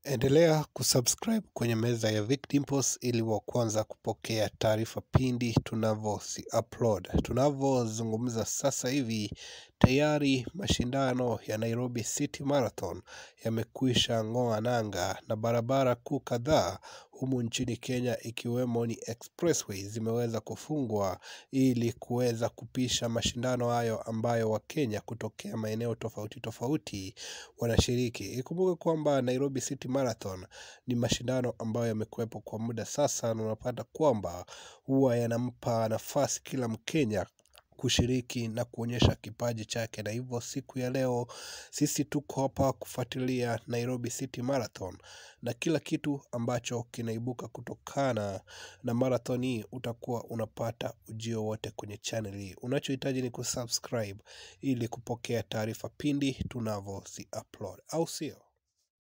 Endelea kusubscribe kwenye meza ya Vic Dimples ili wa kwanza kupokea taarifa pindi tunavyozi upload. Tunavyozungumza sasa hivi, tayari mashindano ya Nairobi City Marathon yamekwisha ng'oa nanga na barabara kuu kadhaa humu nchini Kenya ikiwemo ni expressway zimeweza kufungwa ili kuweza kupisha mashindano hayo ambayo Wakenya kutokea maeneo tofauti tofauti wanashiriki. Ikumbuke kwamba Nairobi City Marathon ni mashindano ambayo yamekuwepo kwa muda sasa, na unapata kwamba huwa yanampa nafasi kila Mkenya kushiriki na kuonyesha kipaji chake, na hivyo siku ya leo sisi tuko hapa kufuatilia Nairobi City Marathon na kila kitu ambacho kinaibuka kutokana na marathon hii utakuwa unapata ujio wote kwenye channel hii. Unachohitaji ni kusubscribe ili kupokea taarifa pindi tunavyozi upload, au sio?